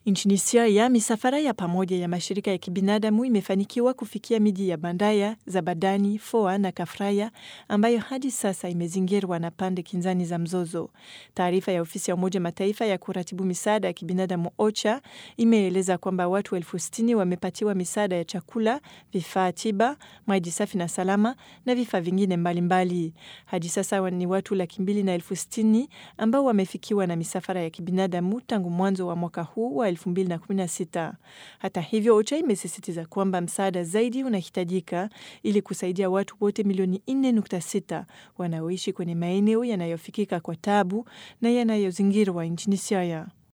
Nchini Syria, misafara ya pamoja ya mashirika ya kibinadamu imefanikiwa kufikia miji ya Bandaya, Zabadani, Foa na Kafraya ambayo hadi sasa imezingirwa na pande kinzani za mzozo. Taarifa ya ofisi ya Umoja Mataifa ya kuratibu misaada ya kibinadamu OCHA imeeleza kwamba watu elfu sitini wamepatiwa misaada ya chakula, vifaa tiba, maji safi na salama na vifaa vingine mbalimbali. Hadi sasa ni watu laki mbili na elfu sitini ambao wamefikiwa na misafara ya kibinadamu tangu mwanzo wa mwaka huu wa 2016. Hata hivyo, OCHA imesisitiza kwamba msaada zaidi unahitajika ili kusaidia watu wote milioni 4.6 wanaoishi kwenye maeneo yanayofikika kwa tabu na yanayozingirwa nchini Syria.